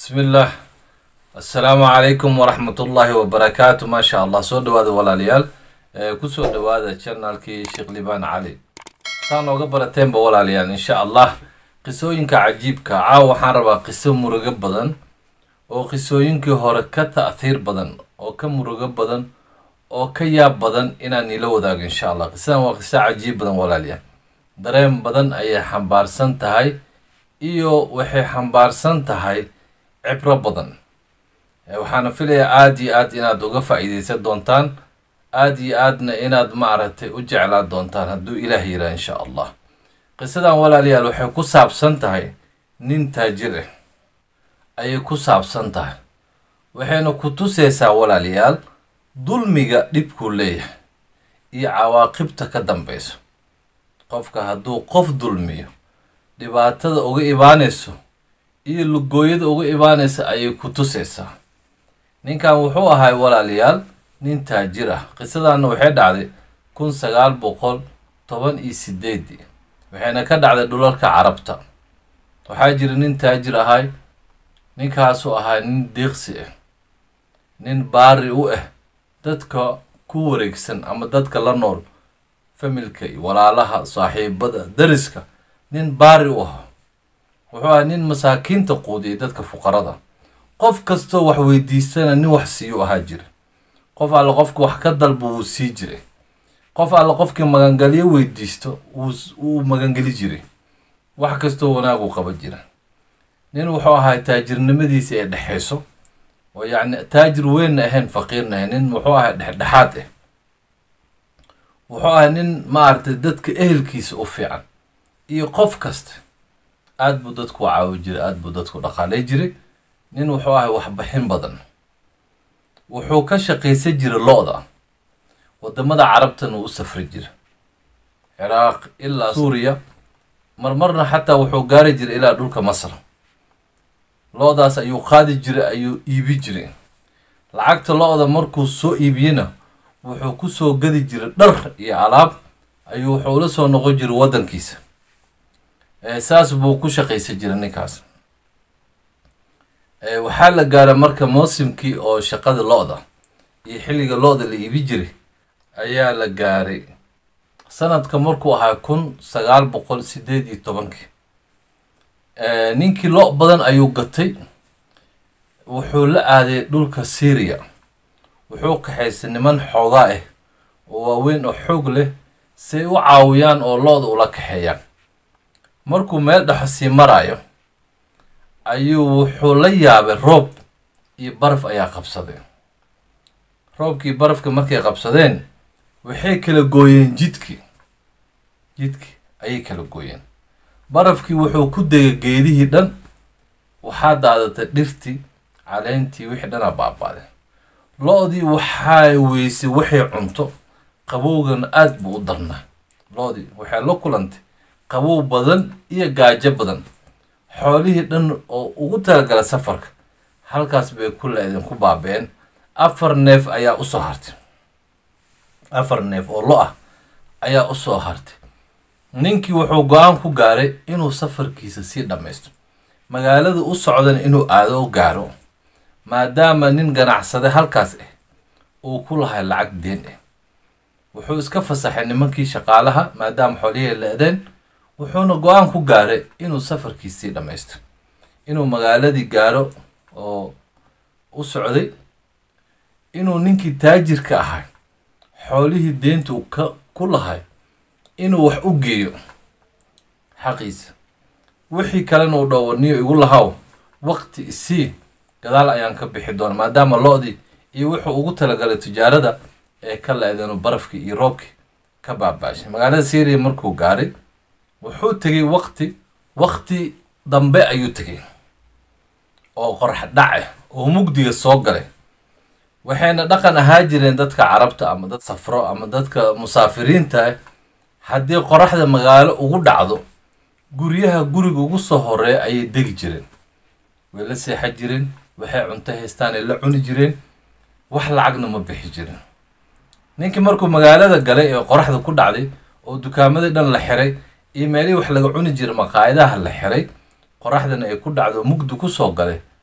bismi illaah assalaamu calaykum waraxmatullaahi wabarakaatu maasha allah soo dhawaada walaalayaal kusoo dhawaada janaalkii sheekh libaan cali saa nooga barateenba walaalayaal insha allah qisooyinka cajiibka caawa waxaan rabaa qiso murugo badan oo qisooyinkii hore ka ta'hiir badan oo ka murugo badan oo ka yaab badan inaan ila wadaago insha allah qisadan waa qiso cajiib badan walaalayaal dareen badan ayay xambaarsan tahay iyo waxay xambaarsan tahay cibro badan waxaana filayaa aada iyo aad inaad uga faa-iideysan doontaan aada iyo aadna inaad maaragtay u jeclaa doontaan hadduu ilaah yiraa insha allah qisadan walaalayaal waxay ku saabsan tahay nin taajir ah ayay ku saabsan tahay waxayna ku tuseysaa walaalayaal dulmiga dhibkuu leeyahay iyo cawaaqibta ka dambeyso qofka hadduu qof dulmiyo dhibaatada uga imaaneyso iyo lugooyada uga imaaneysa ayay ku tuseysaa ninkan wuxuu ahay walaalayaal nin taajir ah qisadanna waxay dhacday kun sagaal boqol toban iyo sideedii waxayna ka dhacday dhulalka carabta waxaa jira nin taajir ahay ninkaasuu ahaa nin deeqsi ah nin baari u ah dadka ku wareegsan ama dadka la nool familka iyo walaalaha saaxiibada dariska nin baari u ahaa wuxuu ahaa nin masaakiinta quudiyay dadka fuqarada qof kastoo wax weydiistana nin wax siiyu ahaa jira qof alle qofka wax ka dalba wuu sii jiray qof alle qofkii magangelyo weydiisto wuu magangeli jiray wax kastoo wanaagu qaba jira nin wuxuu ahaa taajirnimadiisa ee dhexeyso oo yacni taajir weynna ahayn faqiirna ahayn nin wuxuu ahaa dhexdhexaad ah wuxuu ahaa nin maaragtay dadka ehelkiisa u fiican iyo qof kasta aada buu dadku caawi jiray aada buu dadku dhaqaalay jiray nin wuxuu ahay waxbaxin badan wuxuu ka shaqaysan jiray lo-da wadamada carabtana uu u safri jira ciraaq ilaa suuriya marmarna xataa wuxuu gaari jiray ilaa dhulka masar lo-daas ayuu qaadi jiray ayuu iibi jiray lacagta lo-da markuu soo iibiyena wuxuu kusoo gadi jiray dhar iyo alaab ayuu wuxuu la soo noqon jiray waddankiisa saas buu ku shaqaysan jiray ninkaas waxaa la gaaray marka mousimkii oo shaqada lo-da iyo xilliga lo-da la iibi jiray ayaa la gaaray sanadka markuu ahaa kun sagaal boqol sideed iyo tobankii ninkii lo badan ayuu gatay wuxuu la aaday dhulka syria wuxuu kaxaysay niman xoogaa ah oo waaweyn oo xoog leh say u caawiyaan oo lo-da ula kaxeeyaan markuu meel dhexo sii maraayo ayuu wuxuu la yaabay roob iyo baraf ayaa qabsaday roobkii barafka markay qabsadeen waxay kala gooyeen jidkii jidkii ayay kala gooyeen barafkii wuxuu ku degay geedihii dhan waxaa daadatay dhirtii caleentii wixii dhanaa baabaaday lo-dii waxaa weysay waxay cunto qabowgana aada buu u darnaa lo-dii waxay la kulantay qabow badan iyo gaajo badan xoolihii dhan oo ugu talagala safarka halkaas bay ku la-deen ku baaba-een afar neef ayaa usoo hartay afar neef oo lo ah ayaa usoo hartay ninkii wuxuu go-aan ku gaaray inuu safarkiisa sii dhammaysto magaalada u socdana inuu aado o gaaro maadaama nin ganacsade halkaas ah uu ku lahay lacag deen ah wuxuu iska fasaxay nimankii shaqaalaha maadaama xoolihii la-deen wuxuuna go-aan ku gaaray inuu safarkiis sii dhammaysto inuu magaaladii gaaro oo u socday inuu ninkii taajirka ahay xoolihii deentu ka ku lahay inuu wax u geeyo xaqiisa wixii kalena uu dhowaniyo igu lahaw waqti isii gadaal ayaan ka bixi doona maadaama lo-dii iyo wuxuu ugu talagalay tijaarada ee ka la-deenu barafkii iyo roobkii ka baabaashay magaalada syria markuu gaaray wuxuu tegay waqti waqti dambe ayuu tegay oo qorx dhace oo mugdiga soo galay waxayna dhaqan ahaa jireen dadka carabta ama dad safro ama dadka musaafiriinta ah haddii qoraxda magaalo ugu dhacdo guryaha guriga ugu soo horeeya ayay degi jireen way la seexan jireen waxay cunto haystaan ay la cuni jireen wax lacagna ma bixi jirin ninkii markuu magaalada galay ee qoraxda ku dhacday oo dukaamadii dhan la xiray iyo meelihii wax laga cuni jiray maqaayadaha la xiray qoraxdana ay ku dhacdo mugdi kusoo galay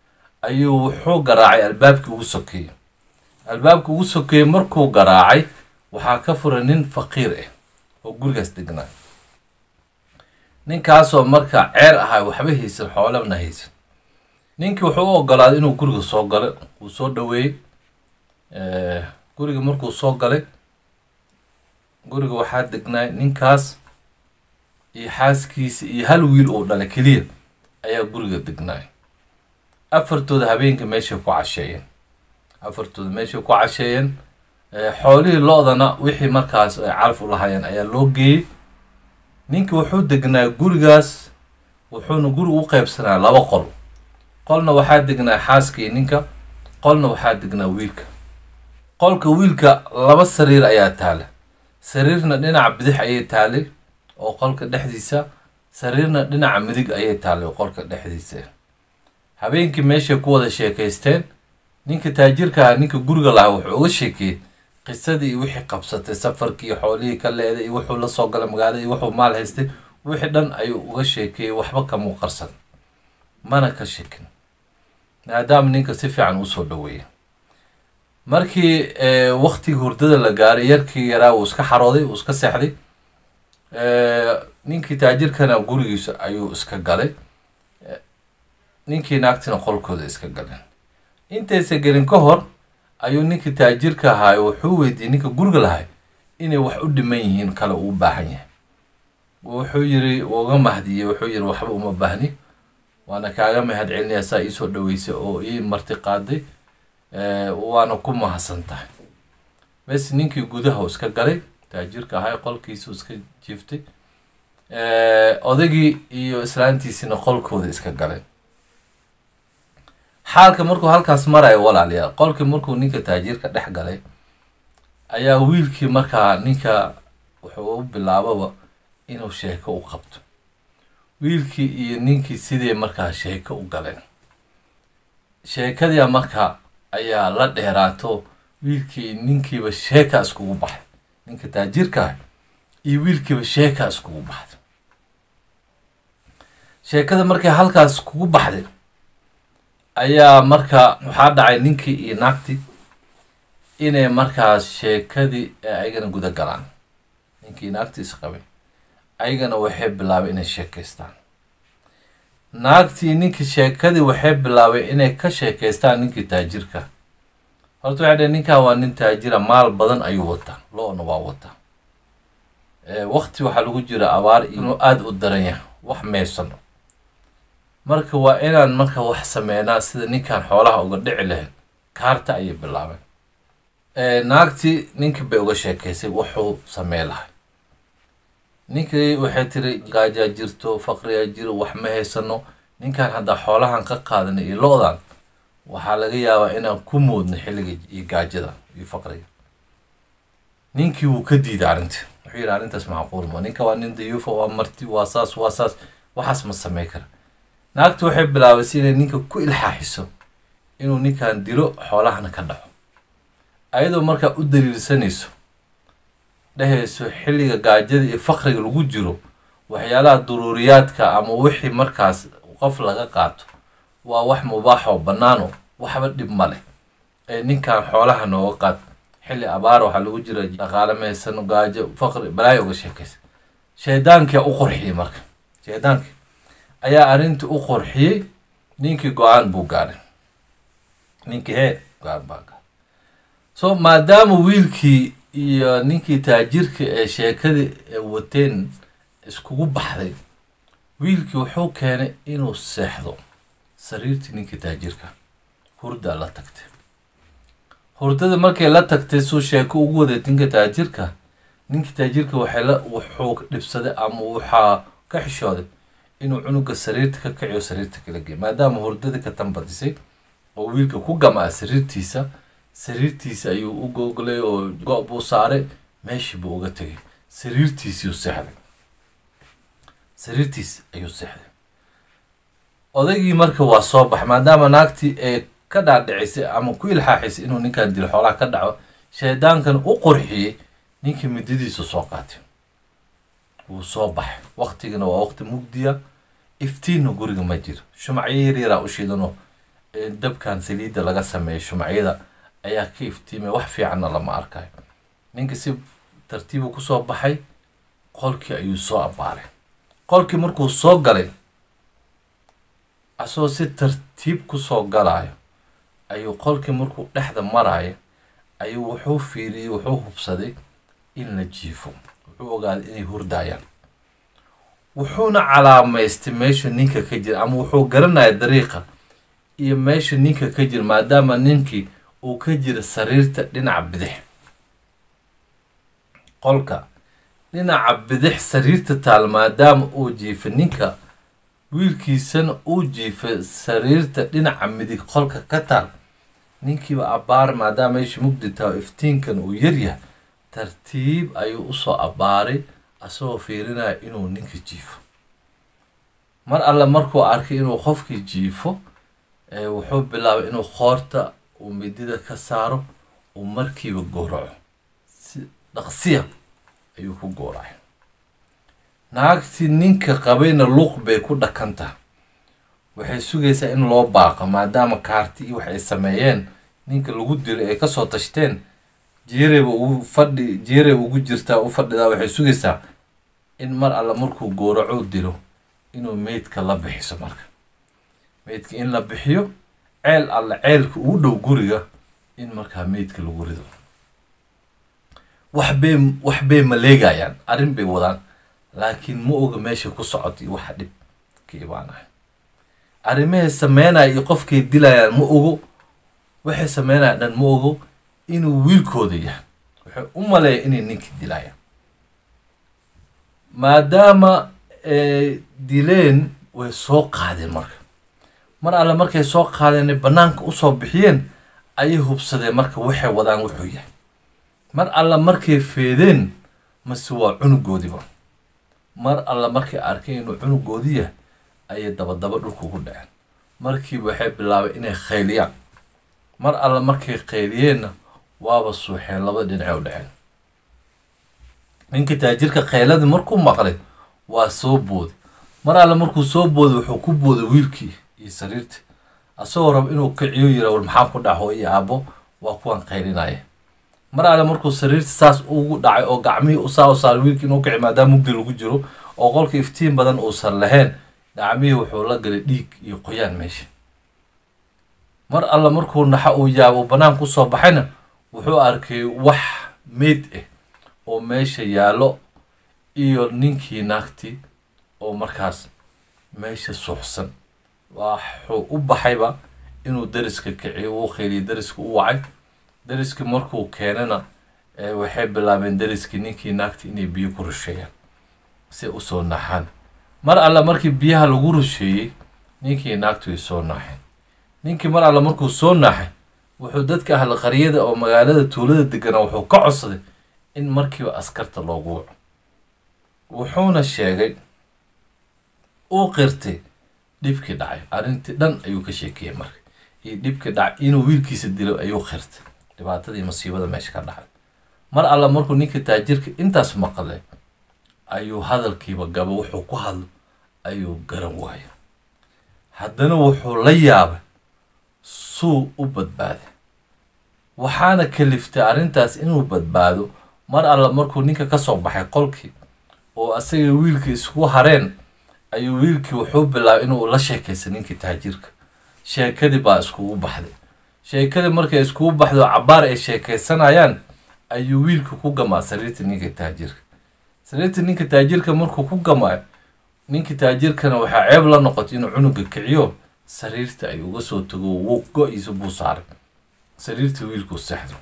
ayuu wuxuu garaacay albaabkii ugu sokeeyey albaabkii ugu sokeeyey markuu garaacay waxaa ka furay nin faqiir ah oo gurigaas degnaa ninkaasoo marka ceer ahaa waxba haysan xoolana haysan ninkii wuxuu u ogolaaday inuu guriga soo galay wuu soo dhaweeyey guriga markuu soo galay guriga waxaa degnaay ninkaas iyo xaaskiisa iyo hal wiil uu dhalay keliya ayaa guriga degnaay afartooda habeenka meeshay ku casheeyeen afartooda meeshay ku casheeyeen xoolihii lo-dana wixii markaas ay calaf u lahaayeen ayaa loo geeyey ninkii wuxuu degnaa gurigaas wuxuuna guriga u qeybsanaa laba qol qolna waxaa degnaa xaaskii ninka qolna waxaa degnaa wiilka qolka wiilka laba sariir ayaa taala sariirna dhinaca bidix ayay taalay oo qolka dhexdiisa sariirna dhinaca midig ayay taalay oo qolka dhexdiisa habeenkii meeshay ku wada sheekaysteen ninka taajirka ah ninka guriga lahaa wuxuu uga sheekeeyey qisadii iyo wixii qabsatay safarkii iyo xoolihii ka leeday iyo wuxuu la soo galay magaalada iyo wuxuu maal haystay wixii dhan ayuu uga sheekeeyey waxba kamuu qarsan mana ka shekin maadaama ninka si fiican usoo dhaweeyay markii waktigii hurdada la gaaray yarkii yaraa uu iska xarooday uu iska seexday ninkii taajirkana gurigiisa ayuu iska galay ninkii naagtina qolkooda iska galeen intaysa gelin ka hor ayuu ninkii taajirka ahaay wuxuu weydiiyey ninka guriga lahay inay wax u dhiman yihiin kale uu baahan yahay wuxuu yiri uga mahdiyey wuxuu yiri waxba uma baahni waana kaaga mahad celinaya saa iisoo dhaweysay oo ii marti qaaday waana ku mahadsan tahay bes ninkii gudaha iska galay taajirka ahay qolkiisu iska jiiftay odaygii iyo islaantiisina qolkooda iska galeen xaalka markuu halkaas marayo walaalayaal qolkii markuu ninka taajirka dhex galay ayaa wiilkii markaa ninka wuxuu u bilaababa inuu sheeko u qabto wiilkii iyo ninkii sidii markaa sheeko u galeen sheekadii markaa ayaa la dheeraato wiilkii ninkiiba sheeka iskugu baxay ninka taajirka ah iyo wiilkiiba sheeka iskugu baxday sheekada markay halkaas kugu baxday ayaa marka waxaa dhacay ninkii iyo naagtii inay markaas sheekadii ayagana guda galaan ninkii naagtii isqabay ayagana waxay bilaabay inay sheekaystaan naagtii ninkii sheekadii waxay bilaabay inay ka sheekaystaan ninkii taajirka horta waxay dhaheen ninkan waa nin taajira maal badan ayuu wataa lo-na waa wataa wakti waxaa lagu jira abaar inuu aada u daran yahay wax meysano marka waa inaan marka wax sameynaa sida ninkan xoolaha uga dhici lahayd kaarta ayay bilaabeen naagtii ninkii bay uga sheekaysay wuxuu samey lahay ninkii waxay tiri gaajaa jirto faqriyaa jiro wax ma haysano ninkan haddaa xoolahan ka qaadanay iyo lo-dan waxaa laga yaabaa inaan ku moodno xilliga iyo gaajada iyo faqriga ninkii wuu ka diiday arrintii wuxuu yidhi arrintaas macquul ma ninka waa nin dayuufa waa marti waa saas waa saas waxaas ma samey kara naagtu waxay bilaabaysa inay ninka ku ilxaaxiso inuu ninkan dilo xoolahana ka dhaco ayadoo markaa u daliilsanayso dhehayso xilliga gaajada iyo faqriga lagu jiro waxyaalaha duruuriyaadka ama wixii markaas qof laga qaato waa wax mubaax oo bannaano waxba dhib ma leh ee ninkan xoolaha nooga qaad xilli abaar waxaa lagu jira dhaqaale mahaysano gaajo faqri balaayo uga sheekaysa shaydaankia u qorxiyey marka shaydaankii ayaa arrintii u qorxiyey ninkii go-aan buu gaaray ninkii hee go-aan baa gaaray so maadaama wiilkii iyo ninkii taajirka ee sheekadii wateen iskugu baxday wiilkii wuxuu keenay inuu seexdo sariirtii ninkii taajirka hurdaa la tagtay hurdada markay la tagtay suu sheeko ugu waday ninka taajirka ninkii taajirka waxay la wuxuu dhibsaday ama waxaa ka xishooday inuu cunuga sariirta ka kaciyo sariirta kala geey maadaama hurdada ka tanbadisay oo wiilka ku gamaa sariirtiisa sariirtiisa ayuu u googolay oo go- buu saaray meeshii buu uga tegay sariirtiisii seexday sariirtiis ayuu seexday odaygii marka waa soo baxay maadaama naagtii ee ka dhaadhicisay ama ku ilxaaxisay inuu ninkan dilo xoolaha ka dhaco shaydaankan u qorxiyey ninkii midadiisu soo qaatay wuu soo baxay waktigana waa waqti mugdiya iftiinna guriga ma jiro shumacyo yaryaraa u shidanoo dabkan saliidda laga sameeyo shumacyada ayaa ka iftiimaya wax fiicanna lama arkayo ninka si tartiibu kusoo baxay qolkii ayuu soo abbaaray qolkii markuu soo galay asagoo si tartiib kusoo galayo ayuu qolkii markuu dhexda marayo ayuu wuxuu fiiriyey wuxuu hubsaday in la jiifo wuxuu ogaaday inay hurdayaan wuxuuna calaamaystay meeshu ninka ka jira ama wuxuu garanaya dariiqa iyo meesha ninka ka jira maadaama ninkii uu ka jira sariirta dhinaca bidix qolka dhinaca bidix sariirta taal maadaama uu jiifa ninka wiilkiisana uu jiifa sariirta dhinaca midig qolka ka taal ninkiiba abbaar maadaama meesha mugdi taha iftiinkan uu yaryahay tartiib ayuu usoo abbaaray asagoo fiirinaya inuu ninka jiifo mar alle markuu arkay inuu qofkii jiifo wuxuu bilaabay inuu qoorta uu midida ka saaro uu markiiba gowraco si dhaqsiya ayuu ku gowracay naagtii ninka qabayna luuq bay ku dhakan tahay waxay sugaysaa in loo baaqo maadaama kaarti iyo wax ay sameeyeen ninka lagu dilay ay kasoo tashteen jeereyba ugu fadhi jeereyba ugu jirtaa u fadhidaa waxay sugaysaa in mar alle markuu gowraco dilo inuu meydka la bixiso marka meydka in la bixiyo ceel alle ceelka ugu dhow guriga in markaa meydka lagu rido waxbay waxbay maleegayaan arrin bay wadaan laakiin ma oga meesha ku socota iyo waxa dhib ka imaanaya arrimahay sameynaya iyo qofkay dilayaan ma ogo waxay sameynayaan dhan ma ogo inuu wiilkooda yahay waxay u maleeya inay ninkii dilayaan maadaama dileen way soo qaadeen marka mar alle markay soo qaadeen bannaanka usoo bixiyeen ayay hubsadeen marka waxay wadaan wuxuu yahay mar alle markay feedeen mase waa cunugoodiba mar alle markay arkeen inuu cunugoodi yahay ayay dabadaba dhulka ugu dhaceen markiiba waxay bilaabeen inay khayliyaan mar alle markay qayliyeenna waaba suuxeen laba dhinacay u dhaceen ninka taajirka khayladii markuu maqlay waa soo booday mar alle markuu soo booday wuxuu ku booday wiilkii iyo sariirtii asagoo raba inuu kiciyo yira war maxaa ku dhaxo iyo aabbo waa kuwan qaylinaya mar alle markuu sariirta saas ugu dhacay oo gacmihii usaa u saaray wiilkii inuu kici maadaama mugdi lagu jiro oo qolka iftiin badan uusan lahayn gacmihii wuxuu la galay dhiig iyo qoyaan meesha mar alle markuu naxa uu yaabo uu banaanka usoo baxayna wuxuu arkay wax meyd ah oo meesha yaallo iyo ninkii naagtii oo markaas meesha suuxsan waxuu u baxayba inuu dariska kiciyo wuu kheeliyay dariska u wacay dariskii markuu keenana waxay bilaabeen dariskii ninkii naagtii inay biyo ku rusheeyaan si usoo naxaan mar alle markii biyaha lagu rusheeyey ninkii naagtu way soo naaxeen ninkii mar alle markuu soo naaxay wuxuu dadka ahla qaryada oo magaalada tuulada deganaa wuxuu ka codsaday in markiiba askarta loogu waco wuxuuna sheegay uu qirtay dhibkii dhacay arrintii dhan ayuu ka sheekeeyey marka iyo dhibkii dhacay inuu wiilkiisa dilo ayuu qirtay dhibaatadii masiibada meesha ka dhacay mar alle markuu ninka taajirka intaas maqlay ayuu hadalkiiba gabo wuxuu ku hadlo ayuu garan waaya haddana wuxuu la yaabay suu u badbaaday waxaana kaliftay arrintaas inuu badbaado mar alle markuu ninka kasoo baxay qolkii oo asaga wiilka isku hareen ayuu wiilkii wuxuu bilaabay inuu la sheekaysa ninkii taajirka sheekadii baa iskugu baxday sheekadii markay iskugu baxdo cabaar ay sheekaysanayaan ayuu wiilka ku gamaa sariirta ninka taajirka sariirta ninka taajirka markuu ku gamaayo ninka taajirkana waxaa ceeb la noqotay inuu cunuga kiciyo sariirta ay uga soo tago wuu go-iisa buu saaray sariirta wiilkuu sexdo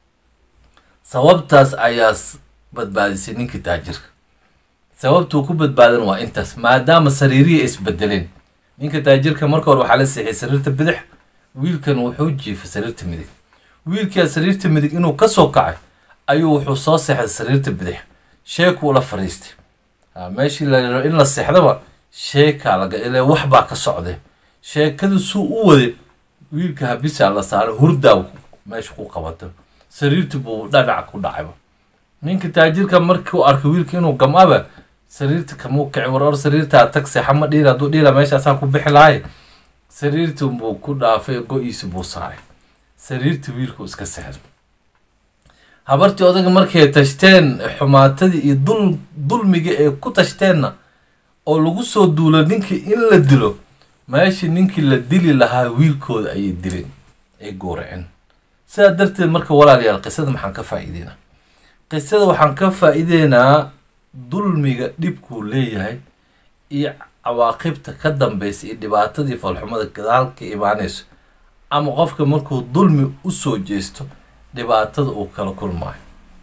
sababtaas ayaa badbaadisay ninka taajirka sababtuu ku badbaadan waa intaas maadaama sariirihii isbedeleen ninka taajirka marka hore waxaa la seexiyay sariirta bidix wiilkan wuxuu jiifay sariirta midig wiilkaa sariirta midig inuu kasoo kacay ayuu wuxuu soo seexday sariirta bidix sheekuu la fadhiistay meeshii la in la seexdaba sheekaa laga ile wax baa ka socday sheekadu suu u waday wiilka habisaa la saaray hurdaa meesha ku qabato sariirtii buu dhanac ku dhacayba ninka taajirka markuu arkay wiilka inuu gamaba sariirta kamuu kici war or sariirtaa tag seexa ma dhiila hadduu dhiila meeshaasaan ku bixi lahay sariirtii buu ku dhaafay go-iisi buu saaray sariirtii wiilku iska seexday habartii odaga markay tashteen xumaatadii iyo dul dulmiga ee ku tashteenna oo lagu soo duulo ninkii in la dilo meeshii ninkii la dili lahaa wiilkooda ayay dileen ay gooraceen sidaa darteed marka walaalayaal qisada maxaan ka faa-iideynaa qisada waxaan ka faa-iideynaa dulmiga dhibkuu leeyahay iyo cawaaqibta ka dambeysa iyo dhibaatadii falxumada gadaal ka imaanayso ama qofka markuu dulmi usoo jeesto dhibaatada uu kala kulmaayo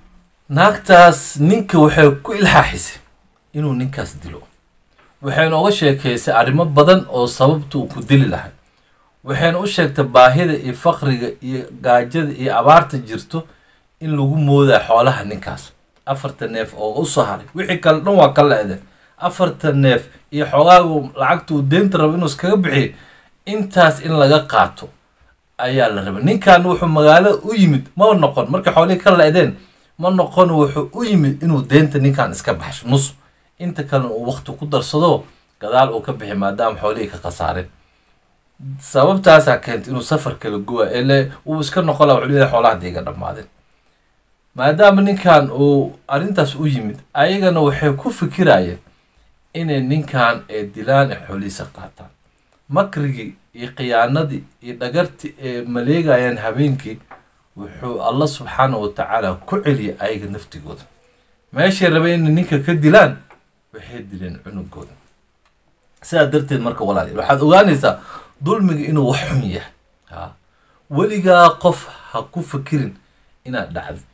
naagtaas ninka waxay ku ilxaaxisay inuu ninkaas dilo waxayna uga sheekeysay arrimo badan oo sababta uu ku dili lahay waxayna u sheegtay baahida iyo faqriga iyo gaajada iyo abaarta jirto in lagu moodaa xoolaha ninkaas afarta neef oo u soo haray wixii kale dhan waa ka le-de afarta neef iyo xoogaagu lacagta uu deynta rabo inuu iskaga bixiyo intaas in laga qaato ayaa la rabay ninkan wuxuu magaalada u yimid ma noqon markay xoolihii ka le-deen ma noqon wuxuu u yimid inuu deynta ninkan iska baxsho nus inta kalena uu waqti ku darsado gadaal uu ka bixi maadaama xoolihii ka khasaareen sababtaasaa keentay inuu safar kala gowa ele uu iska noqon laha wuxuu leeyahay xoolaha dee iga dhammaadeen maadaama ninkan uu arrintaas u yimid ayagana waxay ku fikirayeen inay ninkan ee dilaan ee xoolihiisa qaataan makrigii iyo khiyaanadii iyo dhagartii ee maleegayaan habeenkii wuxuu alla subxaana wa tacaala ku celiyay ayaga naftigooda meeshay rabeen inay ninka ka dilaan waxay dileen cunugooda sidaa darteed marka walaal waxaad ogaanaysaa dulmiga inuu wax xun yahay ha weligaa qof ha ku fikirin inaad dhacdid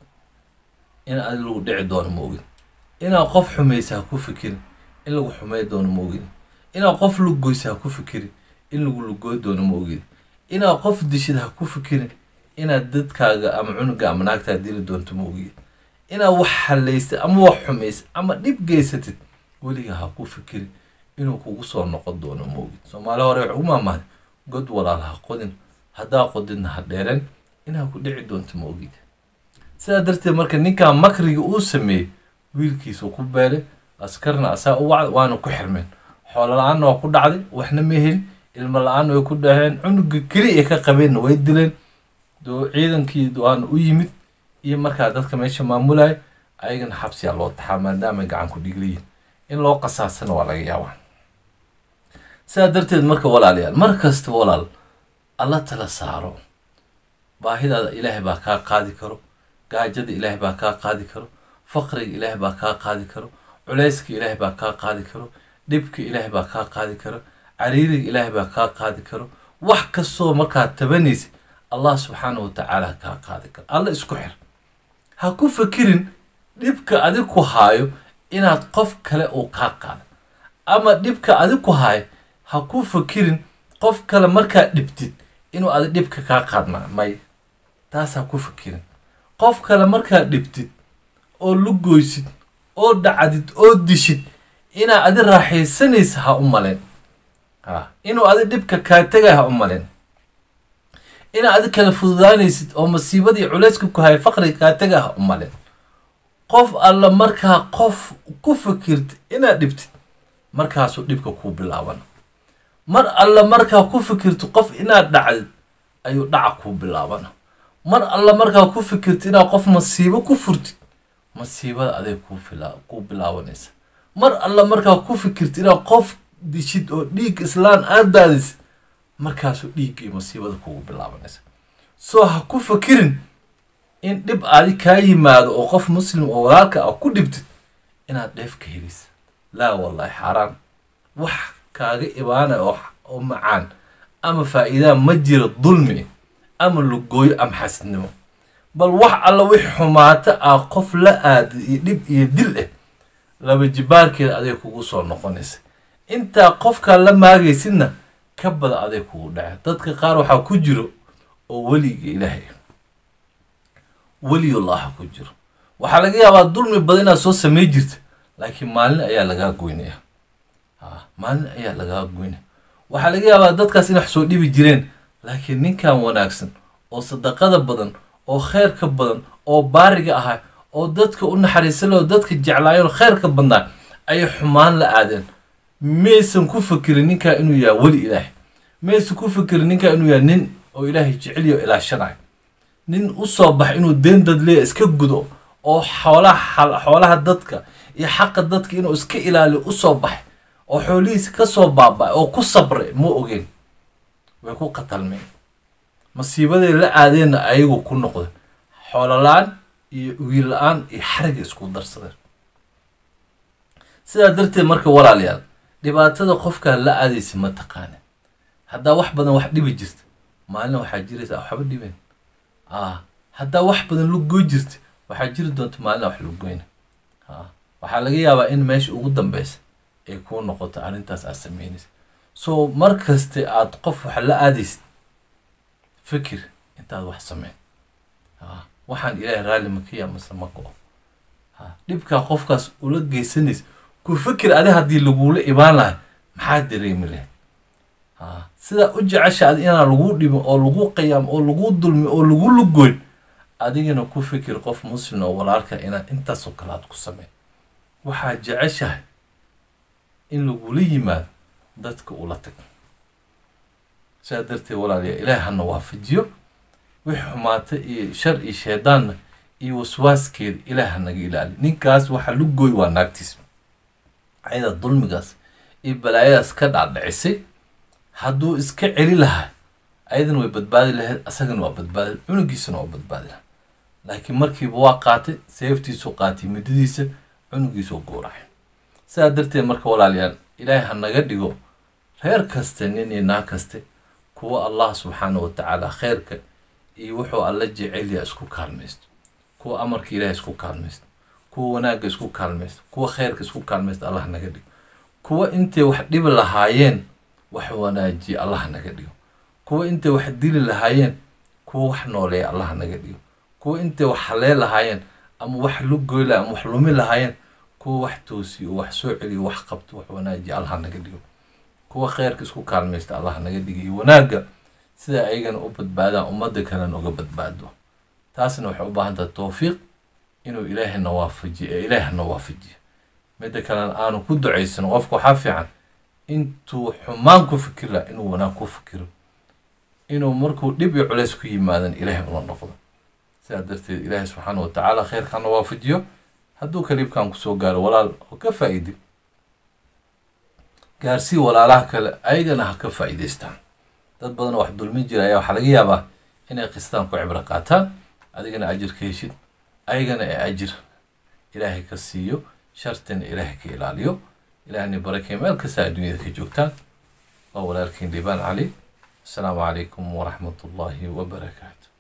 in adi lagu dhici doono ma ogin inaad qof xumaysa ha ku fikirin in lagu xumay doono ma ogin inaad qof lugoysa ha ku fikirin in lagu lugooy doono ma ogin inaad qof dishid ha ku fikirin inaad dadkaaga ama cunuga ama naagtaa dili doonto ma ogin inaad wax halaysad ama wax xumaysad ama dhib geysatid weligaa ha ku fikirin inuu kugu soo noqon doono ma ogin soomaali hore wax ugu maamahday god walaal ha qodin haddaa qodidna ha dheeren inaa ku dhici doonto ma ogid sidaa darteed marka ninkan makriga uu sameeyey wiilkiisuu ku beelay askarna asaa u wacday waana ku xirmeen xoolo la-aanna waa ku dhacday waxna ma helin ilmo la-aan way ku dhaheen cunuga keli ay ka qabeenna way dileen doo ciidankii waana u yimid iyo markaa dadka meesha maamulaya ayagana xabsiyaa loo taxaa maadaamay gacan ku dhigliyiin in loo qasaasana waa laga yaabaa sidaa darteed marka walaalayaal mar kasta walaal alla tala saaro baahidaada ilaahay baa kaa qaadi karo gaajada ilaahay baa kaa qaadi karo faqriga ilaahay baa kaa qaadi karo culayska ilaahay baa kaa qaadi karo dhibka ilaahay baa kaa qaadi karo cariiriga ilaahay baa kaa qaadi karo wax kastoo markaad tabanaysa allah subxaana wa tacaala kaa qaadi karo alla isku xir ha ku fakirin dhibka adig ku haayo inaad qof kale uu kaa qaado ama dhibka adig ku haayo ha ku fakirin qof kale markaad dhibtid inuu adig dhibka kaa qaadnaa may taas ha ku fakirin qof kale markaad dhibtid oo lugoysid oo dhacdid oo dishid inaad adi raaxaysanaysa ha u malen ha inuu adi dhibka kaa tegay ha u malen inaad adi kala fududaanaysid oo masiibadii culayska ku haya faqriga kaa tegay ha u malen qof alla markaa qof ku fikirtid inaad dhibtid markaasuu dhibka kuu bilaaban mar alla markaa ku fikirtid qof inaad dhacdid ayuu dhaca kuu bilaabana mar alla markaa ku fikirtid inaad qof masiibo ku furtid masiibada aday kuu bilaabanaysa mar alla markaa ku fikirtid inaad qof dishid oo dhiig islaan aad daadisid markaasuu dhiigga iyo masiibada kugu bilaabanaysa soo ha ku fikirin in dhib adi kaa yimaado oo qof muslim oo walaalka ah ku dhibtid inaad dheef ka helisa laa wallahi xaaraan wax kaaga ibaanaya oo macaan ama faa-iidaa ma jiro dulmi ama lugooyo ama xasidnimo bal wax alla wix xumaato ah qof la aada iyo dhib iyo dil ah laba jibaarkeeda aday kugu soo noqonaysa intaa qofkaa la maagaysidna ka bada aday kugu dhace dadka qaar waxaa ku jiro oo weliga ilaahay weliyullaha ku jiro waxaa laga yaabaa dulmi badan inaad soo samey jirta laakiin maalin ayaa lagaa goynaya ha maalin ayaa lagaa goynaya waxaa laga yaabaa dadkaas inay wax soo dhibi jireen laakiin ninkan wanaagsan oo sadaqada badan oo kheyrka badan oo baariga ahaa oo dadka u naxariisan oo dadka jeclaayeen kheyrka badnaa ayay xumaan la aadeen maysan ku fakirin ninkaa inuu yahay weli ilaahay mayse ku fikiri ninka inuu yahay nin oo ilaahay jeceliyo ilaashanayo nin u soo bax inuu deen dad leeya iska gudo oo xoolaha xoolaha dadka iyo xaqa dadka inuu iska ilaaliyo usoo baxay oo xoolihiisa kasoo baaba oo ku sabray ma ogeen way ku qatalmeen masiibaday la aadeenna ayagu ku noqda xoolola-aan iyo wiil la-aan iyo xariga isku darsadeen sidaa darteed marka walaalayaal dhibaatada qofkaa la aadaysa ma taqaana haddaa wax badan wax dhibi jirta maalina waxaa jiraysa waxba dhibeen a haddaa wax badan lugoy jirta waxaa jiri doonta maalina wax lugoyna a waxaa laga yaabaa in meesha ugu dambeysa ay kuu noqoto arrintaas aad sameynaysa so mar kaste aad qof wax la aadaysid fikir intaad wax sameyn a waxaan ilaahay raalli makiya mase ma go-o a dhibkaa qofkaas ula geysanaysa ku fikir adi haddii lagula ibaan lahay maxaa dareemi lahayd a sidaa u jecesha adi inaan lagu dhibin oo lagu qayaam oo lagu dulmi oo lagu lugoyn adigana ku fikir qof muslim oo walaalka inaad intaasoo kale aad ku sameyn waxaa jeceshahay in lagula yimaado dadka ula tag sidaa darteed walaalayaa ilaahi hana waafajiyo wixii xumaata iyo shar iyo sheedaanna iyo waswaaskeeda ilaah hanaga ilaali ninkaas waxa lugooy waa naagtiis ayada dulmigaas iyo balaayadaas ka dhacdhicisay hadduu iska celi lahaa ayadana way badbaadi lahayd asagana waa badbaadi cunugiisana waa badbaadi lahaa laakiin markiiba waa qaatay seeftiisu qaatay muddadiisa cunugiisuu guuracay sidaa darteed marka walaalayaal ilaahay ha naga dhigo reer kaste nin iyo naag kaste kuwa allah subxaana wa tacaala kheyrka iyo wuxuu alla jecelya isku kaalmaysto kuwa amarka ilahay isku kaalmaysto kuwa wanaagga isku kaalmaysto kuwa kheyrka isku kaalmaysto allah naga dhigo kuwa intay wax dhibi lahaayeen wax wanaajiya allah naga dhigo kuwa intay wax dili lahaayeen kuwa wax nooleeya allah naga dhigo kuwa intay wax halee lahaayeen ama wax lugoy laha ama wax lumi lahaayeen kuwa wax toosiyo wax soo celiyo wax qabto wax wanaajiya allah naga dhigo kuwa kheyrka isku kaalmaysta allah naga dhigo iyo wanaagga sida ayagana u badbaadaan ummadda kalena uga badbaado taasna waxay u baahan tahay towfiiq inuu ilaahayna waafajiyo ee ilaahna waafajiyo midda kalena aanu ku ducaysano qofka waxaa fiican intuu xumaan ku fikir laha inuu wanaag ku fikiro inuu markuu dhib iyo culays ku yimaadan ilaahay ula noqdo sidaa darteed ilaahay subxaana wa tacaala kheyrkana waafajiyo hadduu kaliibkan kusoo gaaro walaal oo ka faa-iiday gaarsii walaalaha kale ayagana ha ka faa-iideystaan dad badan wax dulmin jira ayaa waxaa laga yaabaa inay qistaan ku cibro qaataan adigana ajir ka heshid ayagana ee ajir ilaahay ka siiyo shartina ilaahay ka ilaaliyo ilaahni barakay meel kasta adduunyada ka joogtaan waa walaalkiin liibaan cali asalaamu calaykum waraxmat ullaahi wabarakaatu